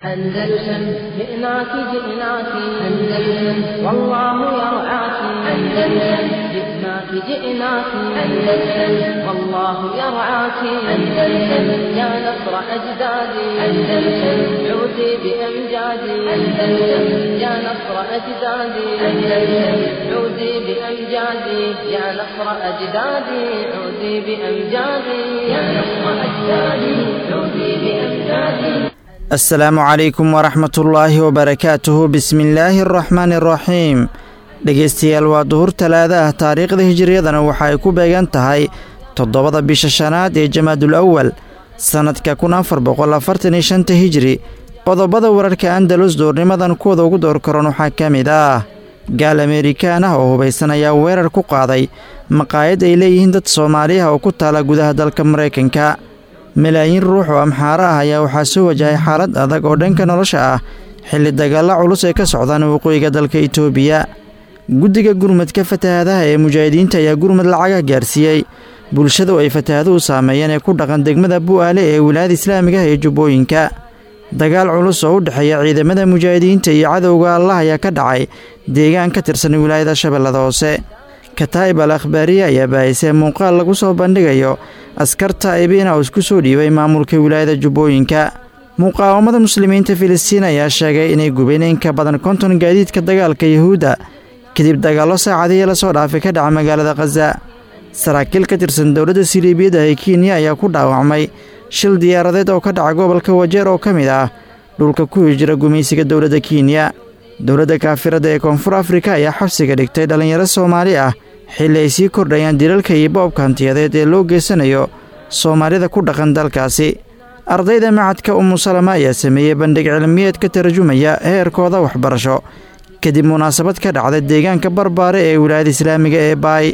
أندلسن جئناك جئناك أندلسن والله يرعاك أندلسن جئناك جئناك أندلسن والله يرعاك أندلسن يا نصر أجدادي أندلسن عودي بأمجادي أندلسن يا نصر أجدادي أندلسن عودي بأمجادي يا نصر أجدادي عودي بأمجادي يا نصر أجدادي عودي بأمجادي asalaamu calaykum waraxmatullaahi wabarakaatuhu bismillaahi araxmaani araxiim dhegeystayaal waa duhur talaada ah taariikhda hijiriyadana waxa ay ku beegan tahay toddobada bisha shanaad ee jamaadul awal sannadka kun afar boqol afartan iyo shanta hijri qodobada wararka andalus duurnimadan kuwada ugu door karan waxaa ka mid ah gaal ameerikaan ah oo hubaysan ayaa weerar ku qaaday maqaayad ay leeyihiin dad soomaaliah oo ku taala gudaha dalka maraykanka malaayiin ruux oo amxaaro ah ayaa waxaa soo wajahay xaalad adag oo dhanka nolosha ah xilli dagaalla culus ay ka socdaan waqooyiga dalka itoobiya guddiga gurmadka fatahaadaha ee mujaahidiinta ayaa gurmad lacagah gaarsiiyey bulshadu ay fatahaaduhu saameeyeen ee ku dhaqan degmada bu'aale ee wilaayada islaamiga ah ee jubbooyinka dagaal culus oo u dhexeeya ciidamada mujaahidiinta iyo cadowga allah ayaa ka dhacay deegaan ka tirsan wilaayada shabeellada hoose kataa'ib al akhbaariye ayaa baahisay muuqaal lagu soo bandhigayo askarta ibiina oo isku soo dhiibay maamulka wilaayada jubbooyinka muqaawamada muslimiinta filistiin ayaa sheegay inay gubeen in ka badan konton gaadiidka dagaalka yuhuudda kadib dagaallo saacadihii lasoo dhaafay ka dhaca magaalada khaza saraakiil ka tirsan dowladda siliibiyadda ee kenya ayaa ku dhaawacmay shil diyaaradeed oo ka dhaca gobolka wajeer oo ka mid ah dhulka ku hijira gumaysiga dowladda kenya dowladda kaafirada ee koonfur afrika ayaa xabsiga dhigtay dhallinyaro soomaali ah xilli ay sii kordhayaan dilalka iyo boobka hantiyadeed ee loo geysanayo soomaalida ku dhaqan dalkaasi ardayda macadka umusalama ayaa sameeyey bandhig cilmiyeed ka tarjumaya heerkooda waxbarasho kadib munaasabad ka dhacda deegaanka barbaare ee wilaayada islaamiga ee baay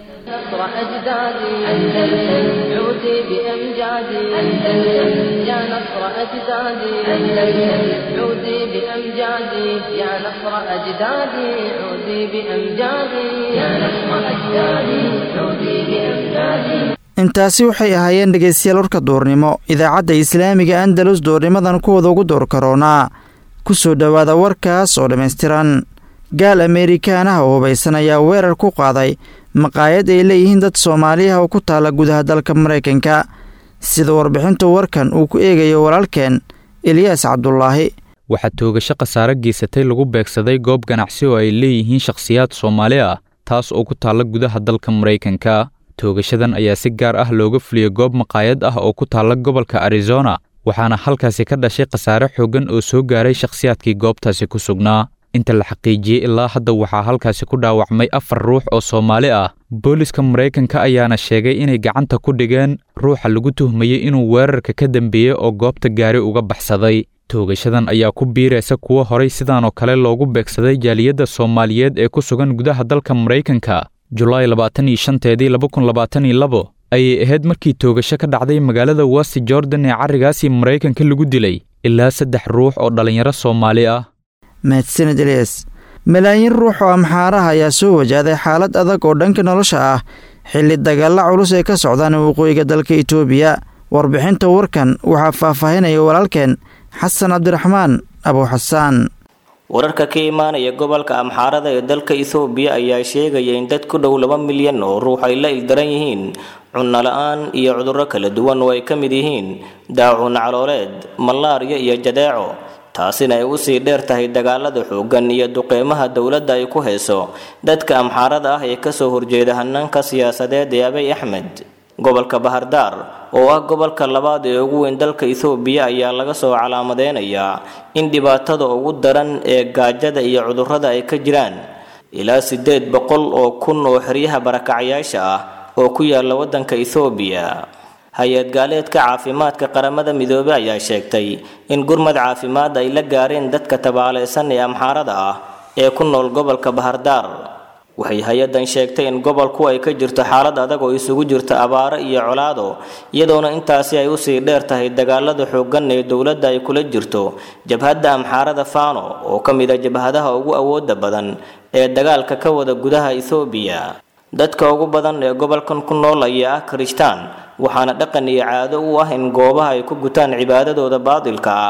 نصر أجدادي أندلسن عودي بأمجادي أندلسن يا نصر أجدادي أندلسن عودي بأمجادي يا نصر أجدادي عودي بأمجادي يا نصر أجدادي عودي بأمجادي intaasi waxay ahaayeen dhegaystayaal warka duurnimo idaacadda islaamiga andalus duurnimadan kuwada ugu door karoonaa ku soo dhowaada warkaas oo dhammaystiran gaal ameerikaan ah oo hubaysan ayaa weerar ku qaaday maqaayad ay leeyihiin dad soomaaliah oo ku taala gudaha dalka maraykanka sida warbixinta warkan uu ku eegayo walaalkeen eliyaas cabdulaahi waxaa toogasho khasaare geysatay lagu beegsaday goob ganacsi oo ay leeyihiin shakhsiyaad soomaali ah taas oo ku taalla gudaha dalka maraykanka toogashadan ayaa si gaar ah looga fuliyey goob maqaayad ah oo ku taalla gobolka arizona waxaana halkaasi ka dhashay khasaare xooggan oo soo gaaray shakhsiyaadkii goobtaasi ku sugnaa inta la xaqiijiyey ilaa hadda waxaa halkaasi ku dhaawacmay afar ruux oo soomaali ah booliska maraykanka ayaana sheegay inay gacanta ku dhigeen ruuxa lagu tuhmayey inuu weerarka ka dambeeyey oo goobta gaari uga baxsaday toogashadan ayaa ku biiraysa kuwo horay sidaanoo kale loogu beegsaday jaaliyadda soomaaliyeed ee ku sugan gudaha dalka maraykanka julaay labaatan iyo shanteedii laba kun labaatan iyo labo ayay ahayd markii toogasho ka dhacday magaalada wasti jordan ee carrigaasi maraykanka lagu dilay ilaa saddex ruux oo dhallinyaro soomaali ah mahadsaned elias malaayiin ruux oo amxaaraha ayaa soo wajahday xaalad adag oo dhanka nolosha ah xilli dagaalla culus ay ka socdaan waqooyiga dalka itoobiya warbixinta warkan waxaa faahfaahinaya walaalkeen xasan cabdiraxmaan abuuxasaan wararka ka imaanaya gobolka amxaarada ee dalka ethoobiya ayaa sheegaya in dad ku dhow laba milyan oo ruux ay la ildaran yihiin cunno la-aan iyo cudurro kala duwan oo ay ka mid yihiin daacun calooleed malaariya iyo jadeeco taasina ay usii dheer tahay dagaalada xooggan iyo duqeymaha dowladda ay ku hayso dadka amxaarada ah ee kasoo horjeeda hanaanka siyaasadeed ee abay axmed gobolka bahardaar oo ah gobolka labaad ee ugu weyn dalka ethoobiya ayaa laga soo calaamadeynayaa in dhibaatada ugu daran ee gaajada iyo cudurrada ay ka jiraan ilaa siddeed boqol oo kun oo xeryaha barakacayaasha ah oo ku yaala waddanka ethoobiya hay-ad gaaleedka caafimaadka qaramada midoobey ayaa sheegtay in gurmad caafimaad ay la gaareen dadka tabaalaysan ee amxaarada ah ee ku nool gobolka bahardaar waxay hay-addan sheegtay in gobolku ay ka jirto xaalad adag oo isugu jirta abaaro iyo colaado iyadoona intaasi ay usii dheer tahay dagaalada xooggan ee dowladda ay kula jirto jabhadda amxaarada fano oo ka mid a jabhadaha ugu awooda badan ee dagaalka ka wada gudaha ethoobiya dadka ugu badan ee gobolkan ku nool ayaa ah kirishtaan waxaana dhaqan iyo caado u ah in goobaha ay ku gutaan cibaadadooda baadilka ah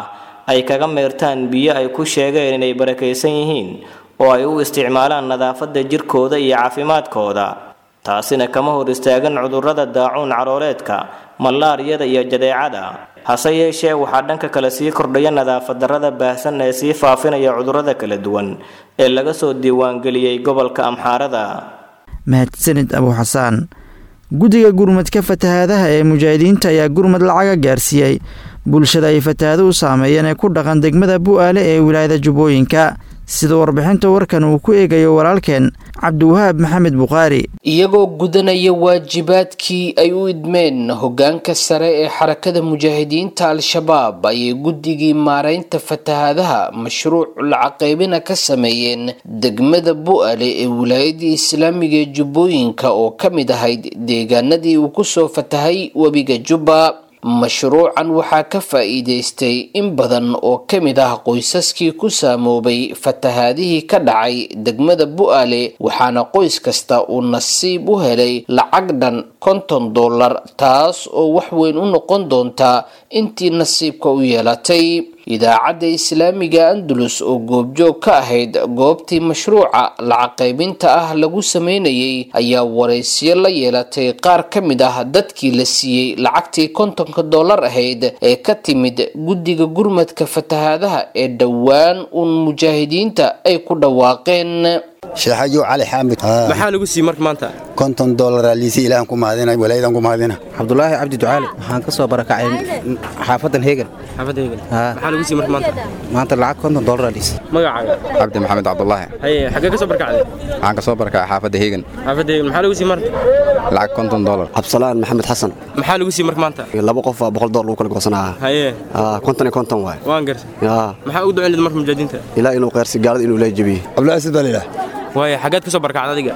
ay kaga meertaan biyo ay ku sheegeen inay barakaysan yihiin oo ay u isticmaalaan nadaafadda jirkooda iyo caafimaadkooda taasina kama hor istaagan cudurrada daacuun calooleedka malaariyada iyo jadeecada hase yeeshee waxaa dhanka kale sii kordhaya nadaafad darrada baahsan ee sii faafinaya cudurrada kala duwan ee laga soo diiwaangeliyey gobolka amxaarada mahadsanid abu xasaan guddiga gurmadka fatahaadaha ee mujaahidiinta ayaa gurmad lacaga gaarsiiyey bulshada ay fatahaaduhu saameeyeen ee ku dhaqan degmada bu'aale ee wilaayada jubbooyinka sida warbixinta warkan uu ku eegayo walaalkeen cabdiwahaab maxamed bukhaari iyagoo gudanaya waajibaadkii ay u idmeen hoggaanka sare ee xarakada mujaahidiinta al-shabaab ayay guddigii maaraynta fatahaadaha mashruuc lacaqaybina ka sameeyeen degmada bu'ale ee wilaayadii islaamiga ee jubbooyinka oo ka mid ahayd deegaanadii uu kusoo fatahay webiga jubba mashruucan waxaa ka faa'iidaystay in badan oo ka mid ah qoysaskii ku saamoobay fatahaadihii ka dhacay degmada bu'aale waxaana qoys kasta uu nasiib u helay lacag dhan konton dollar taas oo wax weyn u noqon doonta intii nasiibka u yeelatay idaacadda islaamiga andalus oo goobjoog ka ahayd goobtii mashruuca lacaqaybinta ah lagu sameynayay ayaa waraysiyo la yeelatay qaar ka mid ah dadkii la siiyey lacagtii kontonka dollar ahayd ee ka timid guddiga gurmadka fatahaadaha ee dhowaan uun mujaahidiinta ay ku dhawaaqeen sheexayo cali xaamid maxaa lagu siiyey marka maanta konton dollaraa liisi ilaahan ku mahadina walaayadan ku mahadina cabdulaahi cabdi ducaali waxaan ka soo barakacay xaafadan heegan xaafadda heegan maxaa lagu siiyey marka maanta maanta lacag konton dollaraa liisi magacaaga cabdi maxamed cabdulaahi haye xaggee ka soo barakacday waxaan ka soo barakacay xaafadda heegan xaafadda heegan maxaa lagu siiyey marka lacag konton dollar cabdisalaan maxamed xasan maxaa lagu siiyey marka maanta laba qof baa boqol dollar lagu kala goosanaa haye konton iyo konton waay waan gartay maxaa ugu ducaynad marka mujaahidiinta ilaa inuu qeyrsi gaalada inuu la jebiyey cabdulaahi sid baa layidhaah waaya xaggeed ka soo barakacda adiga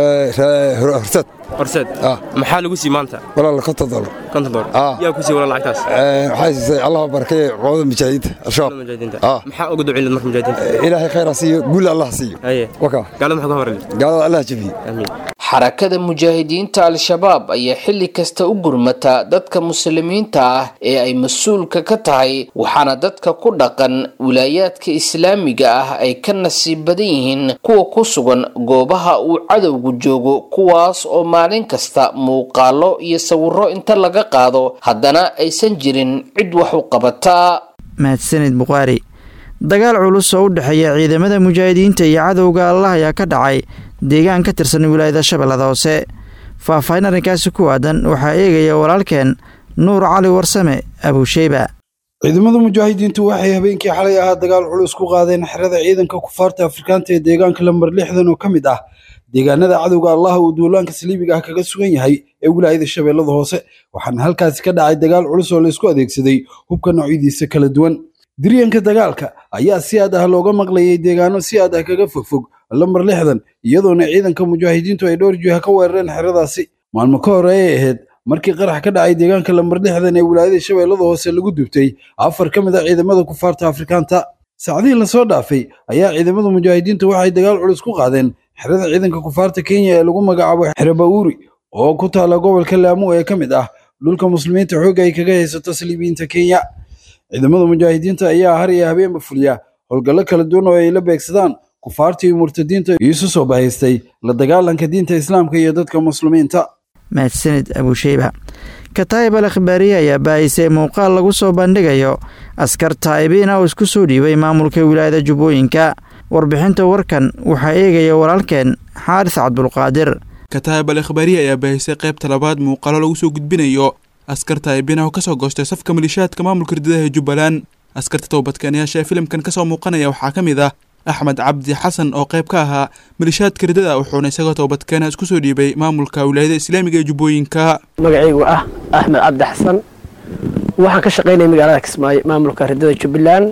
horseed horseed maxaa lagu siiyey maanta walaal konton dollar konton dollar yaa ku siiyey walaal lacagtaas waxaa siisay allah barakeeye qowada mujaahidiinta al-shabaab mujaahidiinta maxaa ugu ducaynad marka mujaahidiinta ilaahay khayr ha siiyo guul allah ha siiyo haye waka gaalada maxaa ka horali gaalada allah ha jebiye amiin xarakada mujaahidiinta al-shabaab ayaa xilli kasta u gurmata dadka muslimiinta ah ee ay mas-uulka ka tahay waxaana dadka ku dhaqan wilaayaadka islaamiga ah ay ka nasiib badan yihiin kuwa ku sugan goobaha uu cadowgu joogo kuwaas oo maalin kasta muuqaalo iyo sawiro inta laga qaado haddana aysan jirin cid wax u qabata mahadsanid bukhaari dagaal culus oo u dhexeeya ciidamada mujaahidiinta iyo cadowga allah ayaa ka dhacay deegaan ka tirsan wilaayada shabeellada hoose faahfaahin arrinkaasi ku aadan waxaa eegaya walaalkeen nuur cali warsame abuusheyba ciidamada mujaahidiintu waxay habeenkii xalay ahaa dagaal culus ku qaadeen xerada ciidanka kufaarta afrikaanta ee deegaanka lambar lixdan oo ka mid ah deegaanada cadowga allaha uu duulaanka saliibiga ah kaga sugan yahay ee wilaayada shabeellada hoose waxaana halkaasi ka dhacay dagaal culus oo laysku adeegsaday hubka noocyadiisa kala duwan diryanka dagaalka ayaa si aad ah looga maqlayay deegaano si aad ah kaga fogfog lambar lixdan iyadoona ciidanka mujaahidiintu ay dhowr jiha ka weerareen xeradaasi maalmo ka hore ay ahayd markii qarax ka dhacay deegaanka lambar lixdan ee wilaayada shabeellada hoose lagu dubtay afar ka mid a ciidamada kufaarta afrikaanta saacdihii lasoo dhaafay ayaa ciidamada mujaahidiintu waxay dagaal culus ku qaadeen xerada ciidanka kufaarta kenya ee lagu magacaabo xere bawuri oo ku taala gobolka laamu ee ka mid ah dhulka muslimiinta xoogga ay kaga haysato saliibiyiinta kenya ciidamada mujaahidiinta ayaa har iyo habeenba fuliya howlgallo kala duwan oo ay la beegsadaan kufaarta iyo murtadiinta iisu soo bahaystay la dagaalanka diinta islaamka iyo dadka muslimiinta mahadsanid abuusheyba kataayib al akhbaariye ayaa baahisay muuqaal lagu soo bandhigayo askar taa'ibiina oo isku soo dhiibay maamulka wilaayada jubbooyinka warbixinta warkan waxaa eegaya walaalkeen xaaris cabdulqaadir kataayib al akhbaariye ayaa baahisay qaybta labaad muuqaalo lagu soo gudbinayo askar taa'ibiina oo kasoo goostay safka malishaadka maamulka ridadaha ee jubbaland askarta toobadkeenayaasha ee filimkan kasoo muuqanaya waxaa ka mid ah axmed cabdi xasan oo qayb ka ahaa malishaadka ridada wuxuuna isagoo toobadkeena isku soo dhiibay maamulka wilaayada islaamiga ee jubbooyinka magacaygu ah axmed cabdi xasan waxaan ka shaqaynaya magaalada kismaayo maamulka ridada jubbaland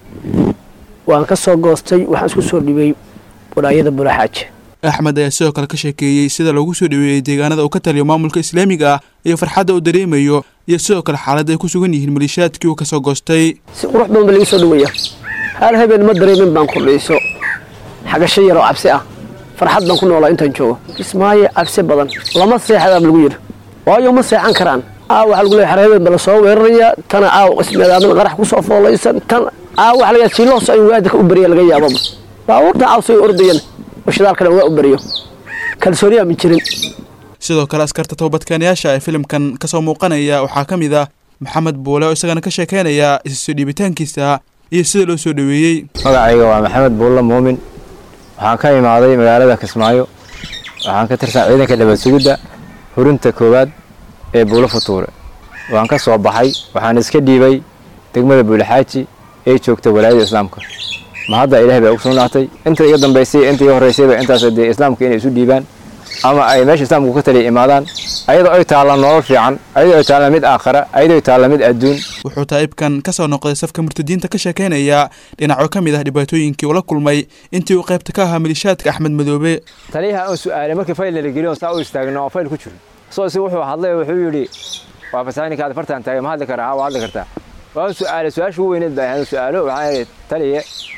waan ka soo goostay waxaan isku soo dhiibay walaayada buraxaaje axmed ayaa sidoo kale ka sheekeeyey sida loogu soo dhaweeyey deegaanada uu ka taliyo maamulka islaamiga ah iyo farxadda uu dareemayo iyo sidoo kale xaaladda ay ku sugan yihiin malishaadkii uu kasoo goostay si qurux badan ba laga soo dhawaya hal habeen ma dareemin baan kordhayso xagasho yar oo cabsi ah farxad baan ku noolaa intaan joogo kismaayo cabsi badan lama seexadaaba lagu yidhi waayo ma seexan karaan aa waxaa lagu leeyahay xar habeen ba la soo weeraraya tana aaw qismeedaamin qarax ku soo foolaysan tan aa wax laga siiloo soo in waadka u bariya laga yaababa baabuurta cawsay ordayana oo shidaalkana waa u bariyo kalsooniyaa ma jirin sidoo kale askarta toobadkeenayaasha ee filimkan ka soo muuqanaya waxaa ka mid ah maxamed buule oo isagana ka sheekeynaya isasoo dhiibitaankiisa iyo sida loo soo dhoweeyey magacayga waa maxamed buulle muumin waxaan ka imaaday magaalada kismaayo waxaan ka tirsan ciidanka dhabad sugidda hurinta koowaad ee buulo futuure waan ka soo baxay waxaan iska dhiibay degmada buulixaaji ee joogta walaayada islaamka ma hadda ilaahay baa ugu sugnaatay inta iga dambaysay inta iga horreysayba intaas dee islaamka inay isu dhiibaan ama ay meesha islaamku ka taliya imaadaan ayadoo ay taalla nolol fiican ayadoo ay taalla mid aakhara ayadoo ay taalla mid adduun wuxuu taa'ibkan ka soo noqday safka murtadiinta ka sheekeynaya dhinacyo ka mid ah dhibaatooyinkii uu la kulmay intii uu qaybta ka ahaa malishaadka axmed madoobe taliyaha aan su'aalay markii fayl nala geliyo saa u istaagno oo fayl ku jiro soo si wuxuu hadlay wuxuu yidhi waa fasaaninka aad fartaan taagay ma hadli karaa haa waa hadli kartaa waan su'aalay su-aasha ugu weyneed baa ahayd su'aalo waxaan idhi taliye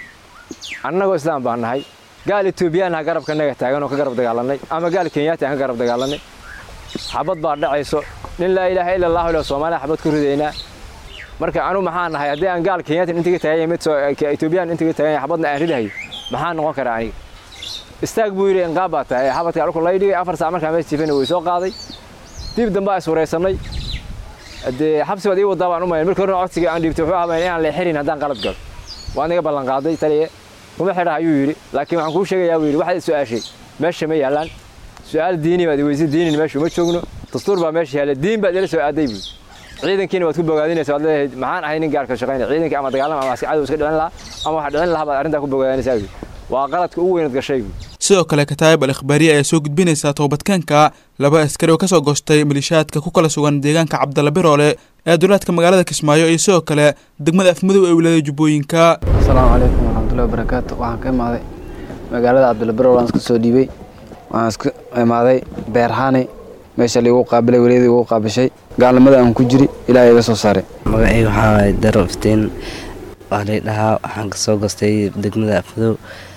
annagoo islaam baan nahay gaal etoobiyaan ha garabkanaga taagan oo ka garab dagaalanay ama gaal kenyaati aan ka garab dagaalanay xabad baa dhacayso nin laa ilaaha ila allahu ila soomaaliya xabad ku ridaynaa marka anu maxaa nahay haddii aan gaal kenyaati intiga taaganya mid etoobiyaan intiga taaganya xabadna aan ridahayo maxaa noqon karaa aniga istaag buu yidhi inqaab baa tahay xabadka alku lay dhigay afar saac markaa mees jifana way soo qaaday dib dambe is waraysanay dee xabsi baad ii wadaa baan u mayn markii horena codsiga aan dhiibtay wuxuu ahaa inaan leexirin haddaan qalad galo waan iga ballan qaaday taliye kuma xidha ayuu yidhi laakiin waxaan kuu sheegayaa buu yidhi waxaad su-aashay meesha ma yaallaan su-aal diini baad iweysa diinin meesha uma joogno dastuur baa meesha yaalla diin baad ila soo aaday buu ciidankiina waad ku bogaadinaysa waad leedahay maxaan ahay nin gaarka shaqaynaya ciidankii ama dagaalama ama aska cadow iska dhicin lahaa ama wax dhicin lahaa baad arrintaa ku bogaadinaysaa buu waa qaladka ugu weynad gashay buu sidoo kale kataayib al ikhbaariye ayaa soo gudbinaysaa toobadkaanka laba askari oo ka soo goostay malishaadka ku kala sugan deegaanka cabdalla biroole ee duleedka magaalada kismaayo iyo sidoo kale degmada afmadow ee wilaayada jubbooyinka asalaamu calaykum waraxmatullahi wabarakaatu waxaan ka imaaday magaalada cabdalla biroole waan iska soo dhiibay waxaan iska imaaday beerhaani meesha liigu qaabilay weliyadii igu qaabishay gaalnimada aan ku jiri ilaahay iga soo saaray magacayga waxaa waaye daro iftiin waa lay dhahaa waxaan kasoo goostay degmada afmadow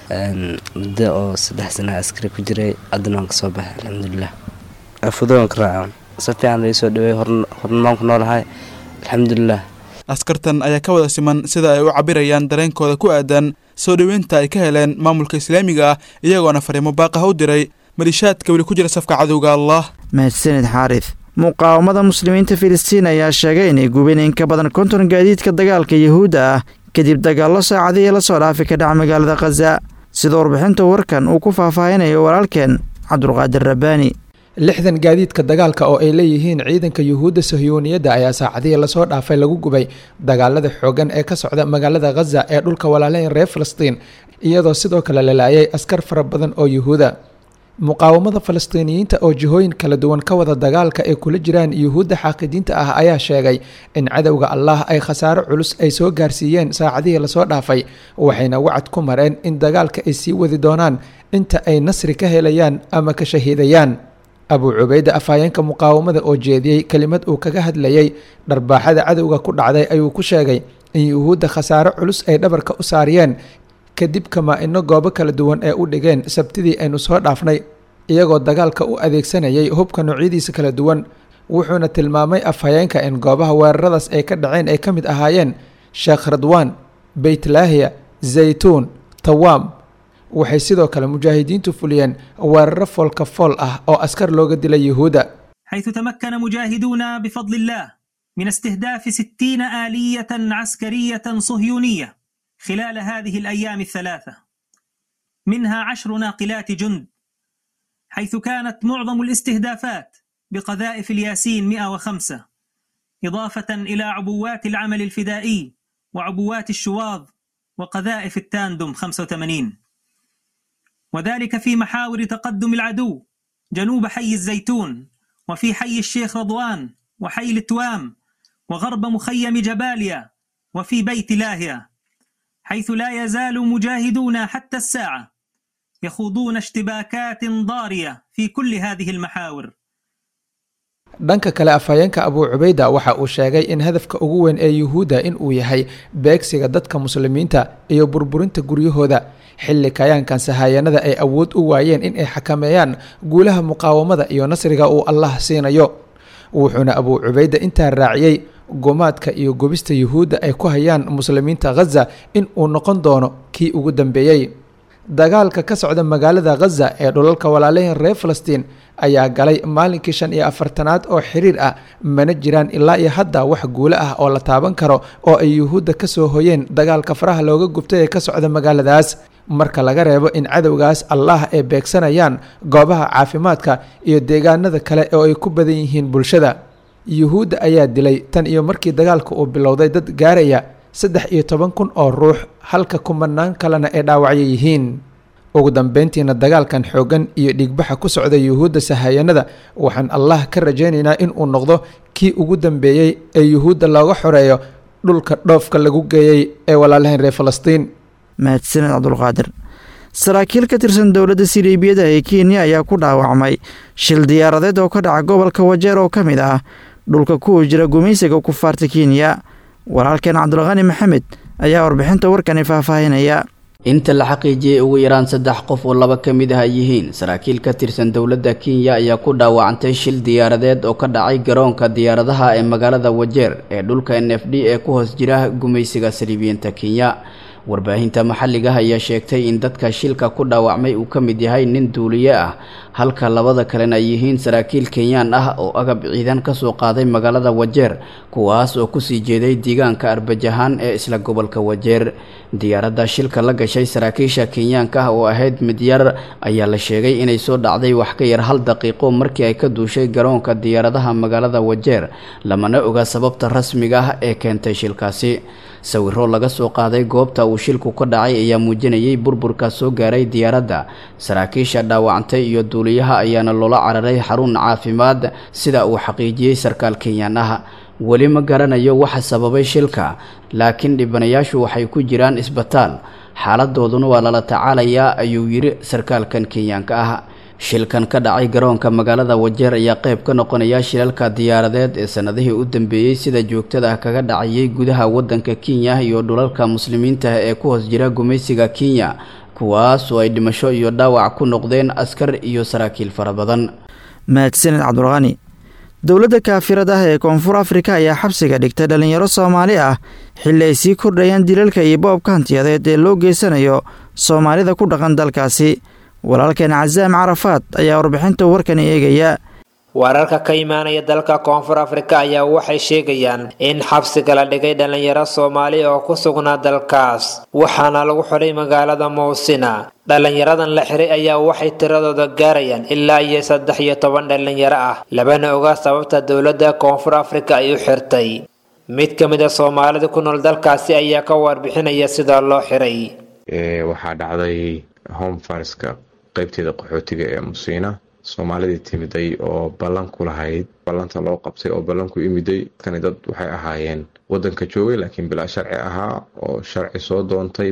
muddo oo saddex sana askari ku jiray haddana waan kasoo baxay alxamdulilah afudo waan ka raacan si fiican lai soo dhaweey hornmaan ku noolahay alxamdulilah askartan ayaa ka wada siman sida ay u cabirayaan dareenkooda ku aadan soo dhoweynta ay ka heleen maamulka islaamiga ah iyagoona fariimo baaqah u diray malishaadka weli ku jira safka cadowga allah mahadsanid xaarif muqaawamada muslimiinta filistiin ayaa sheegay inay gubeen in ka badan konton gaadiidka dagaalka yuhuudda ah kadib dagaallo saacadihii la soo dhaafi ka dhaca magaalada khaza sida warbixinta warkan uu ku faahfaahinayo walaalkeen cabdulqaadir rabbaani lixdan gaadiidka dagaalka oo ay leeyihiin ciidanka yuhuudda sahyuuniyadda ayaa saacadihii lasoo dhaafay lagu gubay dagaalada xoogan ee ka socda magaalada khaza ee dhulka walaalayn reer falastiin iyadoo sidoo kale la laayay askar fara badan oo yuhuuda muqaawamada falastiiniyiinta oo jihooyin kala duwan ka wada dagaalka ay kula jiraan yuhuudda xaaqidiinta ah ayaa sheegay in cadowga allah ay khasaaro culus ay soo gaarsiiyeen saacadihii lasoo dhaafay waxayna wacad ku mareen in dagaalka ay sii wadi doonaan inta ay nasri ka helayaan ama ka shahiidayaan abuu cubayda afhayeenka muqaawamada oo jeediyey kelimad uu kaga hadlayay dharbaaxada cadowga ku dhacday ayuu ku sheegay in yuhuudda khasaaro culus ay dhabarka u saariyeen kadib kamaa-ino goobo kala duwan ee u dhigeen sabtidii aynu soo dhaafnay iyagoo dagaalka u adeegsanayay hubka noocyadiisa kala duwan wuxuuna tilmaamay afhayeenka in goobaha weeraradaas ay ka dhaceen ay ka mid ahaayeen sheekh radwaan beytlaahiya zaytuun tawaam waxay sidoo kale mujaahidiintu fuliyeen weeraro foolka fool ah oo askar looga dilay yuhuudda حيث تمكن مجاهدونا بفضل الله من استهداف ستين آلية عسكرية صهيونية خلال هذه الأيام الثلاثة منها عشر ناقلات جند حيث كانت معظم الاستهدافات بقذائف الياسين 105 إضافة إلى عبوات العمل الفدائي وعبوات الشواظ وقذائف التاندم 85 وذلك في محاور تقدم العدو جنوب حي الزيتون وفي حي الشيخ رضوان وحي التوام وغرب مخيم جباليا وفي بيت لاهيا حيث لا يزال مجاهدون حتى الساعة يخوضون اشتباكات ضارية في كل هذه المحاور dhanka kale afhayeenka abuu cubayda waxa uu sheegay in hadafka ugu weyn ee yuhuudda in uu yahay beegsiga dadka muslimiinta iyo burburinta guryahooda xilli kayaankan sahayanada ay awood u waayeen in ay xakameeyaan guulaha muqaawamada iyo nasriga uu allah siinayo wuxuuna abuu cubayda intaa raaciyey gumaadka iyo gubista yuhuudda ay ku hayaan muslimiinta khaza in uu noqon doono kii ugu dambeeyey dagaalka ka socda magaalada khaza ee dhulalka walaalahin reer falastiin ayaa galay maalinkii shan iyo afartanaad oo xiriir ah mana jiraan ilaa iyo hadda wax guulo ah oo la taaban karo oo ay yuhuudda ka soo hoyeen dagaalka faraha looga gubtay ee ka socda magaaladaas marka laga reebo in cadowgaas allah ay beegsanayaan goobaha caafimaadka iyo deegaanada kale oo ay ku badan yihiin bulshada yuhuudda ayaa dilay tan iyo markii dagaalka uu bilowday dad gaaraya saddex iyo toban kun oo ruux halka kumanaan kalena ay dhaawacyo yihiin ugu dambeyntiina dagaalkan xooggan iyo dhiigbaxa ku socda yuhuudda sahayanada waxaan allah ka rajaynaynaa in uu noqdo kii ugu dambeeyey ee yuhuudda looga xoreeyo dhulka dhoofka lagu geeyey ee walaalahayn reer falastiin mahadsaned cabdulqaadir saraakiil ka tirsan dowladda siliibiyada ee kenya ayaa ku dhaawacmay shil diyaaradeed oo ka dhaca gobolka wajeer oo ka mid ah dhulka kuwa jira gumaysiga kufaarta kenya walaalkeen cabdulqani maxamed ayaa warbixinta warkani faahfaahinaya inta la xaqiijiyey ugu yaraan saddex qof oo laba ka mid ah ay yihiin saraakiil ka tirsan dowladda kenya ayaa ku dhaawacantay shil diyaaradeed oo ka dhacay garoonka diyaaradaha ee magaalada wajeer ee dhulka n f d ee ku hoos jira gumaysiga saliibiyiinta kenya warbaahinta maxalliga ayaa sheegtay in dadka shilka ku dhaawacmay uu ka mid yahay nin duuliye ah halka labada kalena ay yihiin saraakiil kenyaan ah oo agab ciidan ka soo qaaday magaalada wajeer kuwaas oo kusii jeeday deegaanka arbajahaan ee isla gobolka wajeer diyaaradda shilka la gashay saraakiisha kenyaanka ah oo ahayd mid yar ayaa la sheegay inay soo dhacday wax ka yar hal daqiiqo markii ay ka duushay garoonka diyaaradaha magaalada wajeer lamana oga sababta rasmiga ah ee keentay shilkaasi sawiro laga soo qaaday goobta uu shilku ka dhacay ayaa muujinayay burburka soo gaaray diyaaradda saraakiisha dhaawacantay iyo duuliyaha ayaana loola cararay xarun caafimaad sida uu xaqiijiyey sarkaal kenyaan ah weli ma garanayo waxa sababay shilka laakiin dhibanayaashu waxay ku jiraan isbitaal xaaladooduna waa lala tacaalayaa ayuu yidhi sarkaalkan kenyaanka ah shilkan ka dhacay garoonka magaalada wajeer ayaa qayb ka noqonaya shilalka diyaaradeed ee sanadihii u dambeeyey sida joogtada ah kaga dhacayay gudaha wadanka kenya iyo dhulalka muslimiinta ee ku hoos jira gumaysiga kenya kuwaas oo ay dhimasho iyo dhaawac ku noqdeen askar iyo saraakiil fara badan mahadsaned cabdulqani dowladda kaafirad ah ee koonfur afrika ayaa xabsiga dhigtay dhallinyaro soomaali ah xilli ay sii kordhayaan dilalka iyo boobka hantiyadeed ee loo geysanayo soomaalida ku dhaqan dalkaasi walaalkeen casaam carafaad ayaa warbixinta warkani eegaya wararka ka imaanaya dalka koonfur afrika ayaa waxay sheegayaan in xabsiga la dhigay dhallinyaro soomaali oo ku sugnaa dalkaas waxaana lagu xidhay magaalada mowsina dhallinyaradan la xiray ayaa waxay tiradooda gaarayaan ilaa iyo saddex iyo toban dhallinyaro ah labana oga sababta dowladda koonfur afrika ay u xirtay mid ka mid a soomaalida ku nool dalkaasi ayaa ka warbixinaya sida loo xiray waxaa dhacday homefarska qaybteeda qaxootiga ee musiina soomaalidii timiday oo ballan ku lahayd ballanta loo qabtay oo ballan ku imiday dadkani dad waxay ahaayeen wadanka joogay laakiin bilaa sharci ahaa oo sharci soo doontay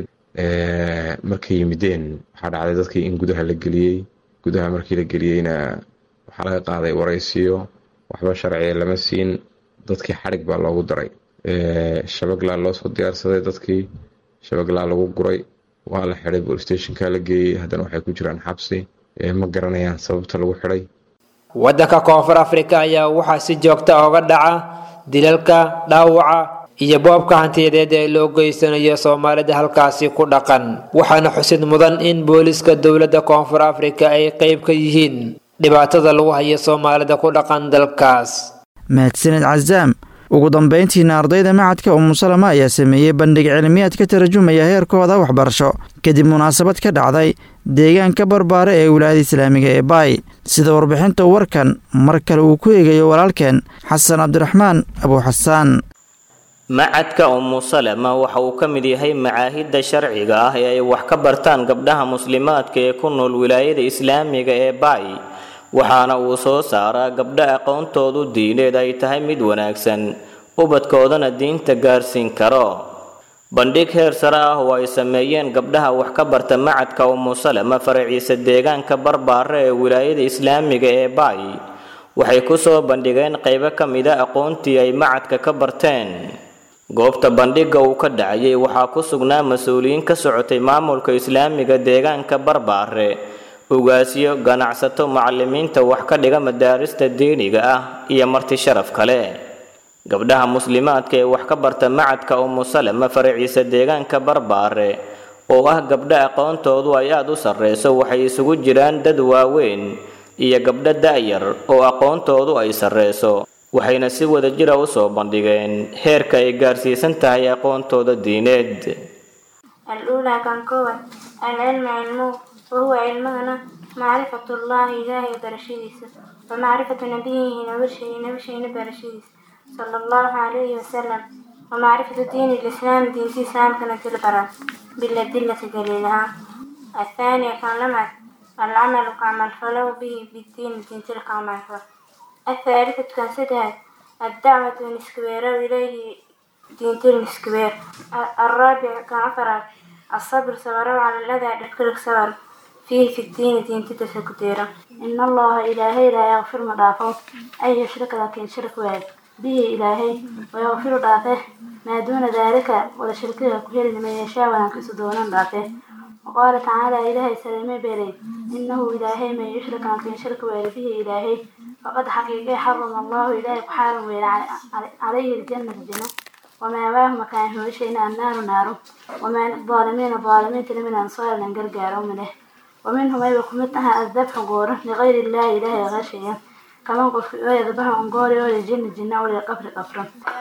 markay yimideen waxaa dhacday dadkii in gudaha la geliyey gudaha markii la geliyeyna waxaa laga qaaday waraysiyo waxba sharciga lama siin dadkii xadhig baa loogu daray shabaglaa loo soo diyaarsaday dadkii shabaglaa lagu guray waa la xiday bolstationka la geeyey haddana waxay ku jiraan xabsi ma garanayaan sababta lagu xidhay waddanka koonfur afrika ayaa waxaa si joogta oga dhaca dilalka dhaawaca iyo boobka hantiyadeed ee loo geysanayo soomaalida halkaasi ku dhaqan waxaana xusid mudan in booliska dowladda koonfur afrika ay qeyb ka yihiin dhibaatada lagu hayo soomaalida ku dhaqan dalkaas mahadsaned casaam ugu dambeyntiina ardayda macadka umusalama ayaa sameeyey bandhig cilmiyaad ka tarjumaya heerkooda waxbarasho kadib munaasabad ka dhacday deegaanka barbaare ee wilaayada islaamiga ee baay sida warbixinta warkan mar kale uu ku eegayo walaalkeen xasan cabdiraxmaan abuuxasaan macadka umu salama waxa uu ka mid yahay macaahidda sharciga ah ee ay wax ka bartaan gabdhaha muslimaadka ee ku nool wilaayada islaamiga ee baay waxaana uu soo saaraa gabdho aqoontoodu diineed ay tahay mid wanaagsan ubadkoodana diinta gaarsiin karo bandhig heer sare ah oo ay sameeyeen gabdhaha wax ka barta macadka umu salama faraciisa deegaanka barbaare ee wilaayada islaamiga ee baay waxay ku soo bandhigeen qaybo ka mida aqoontii ay macadka ka barteen goobta bandhigga uu ka dhacayay waxaa ku sugnaa mas-uuliyiin ka socotay maamulka islaamiga deegaanka barbaare ugaasyo ganacsato macalimiinta wax ka dhiga madaarista diiniga ah iyo marti sharaf kale gabdhaha muslimaadka ee wax ka barta macadka umusalama faraciisa deegaanka barbaare oo ah gabdha aqoontoodu ay aada u sarreyso waxay isugu jiraan dad waaweyn iyo gabdho da'yar oo aqoontoodu ay sarreyso waxayna si wadajira u soo bandhigeen heerka ay gaarsiisan tahay aqoontooda diineed الأولى كان كوان العلم علمه وهو علمنا معرفة الله إلهي برشيدس ومعرفة نبيه نبشه نبشه نبرشيدس صلى الله عليه وسلم ومعرفة دين الإسلام دين الإسلام كانت البرا بالأدلة دليلها الثانية كان لمعت العمل كعمل فلو به بالدين دين تلك عمل الثالثة كان سدها الدعوة نسكوير إليه دين تل نسكوير الرابع كان عفرات الصبر صبر على الذي أدرك صبر فيه في الدين دين تتسكتيرا إن الله إلهي لا يغفر مضافه أي يشرك لكن شرك واحد به إلهي ويغفر ضعفه ما دون ذلك ولا شركه كهير لمن يشاء ونكس دون ضعفه وقال تعالى إلهي سلمي بيري إنه إلهي من يشرك لكن شرك واحد به إلهي فقد حقيقة حرم الله إلهي وحارم عليه الجنة الجنة وما واه مكان هو شيء النار نار وما الظالمين الظالمين من أنصار لنقرقاروا منه ومنهم أيضا كمتها الذبح قوره لغير الله إله غشيا كما قلت يذبح عن قوري وللجن الجنة وللقفر قفرا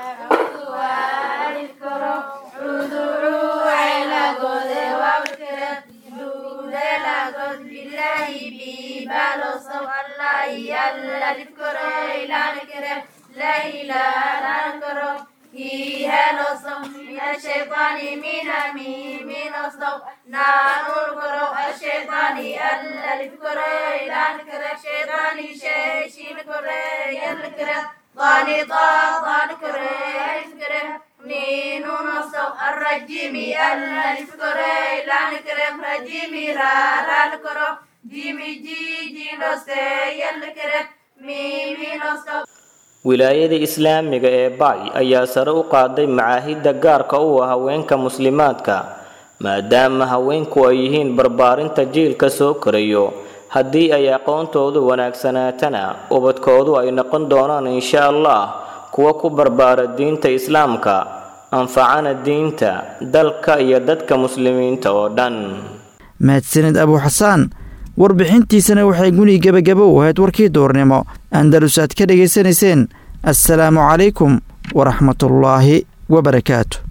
لا إله إلا فيها نصب من الشيطان من أمين من نصب نار الكرو الشيطان الألف كرو إلى نكرة الشيطان شيء شي نكرة ينكرة ضاني طا ضان كرة ألف كرة نين نصب الرجيم الألف كرة إلى نكرة رجيم را را نكرة جيمي جي جي نصب ينكرة ميمي نصب wilaayada islaamiga ee bacy ayaa sare u qaaday macaahidda gaarka u ah haweenka muslimaadka maadaama haweenku ay yihiin barbaarinta jiilka soo korayo haddii ay aqoontoodu wanaagsanaatana ubadkoodu ay noqon doonaan insha allah kuwa ku barbaara diinta islaamka anfacana diinta dalka iyo dadka muslimiinta oo dhan mahadsanid abu xasaan warbixintiisana waxay guni gebagabo u ahayd warkii duurnimo andalus aad ka dhegaysanayseen assalaamu calaykum waraxmatullaahi wabarakaatu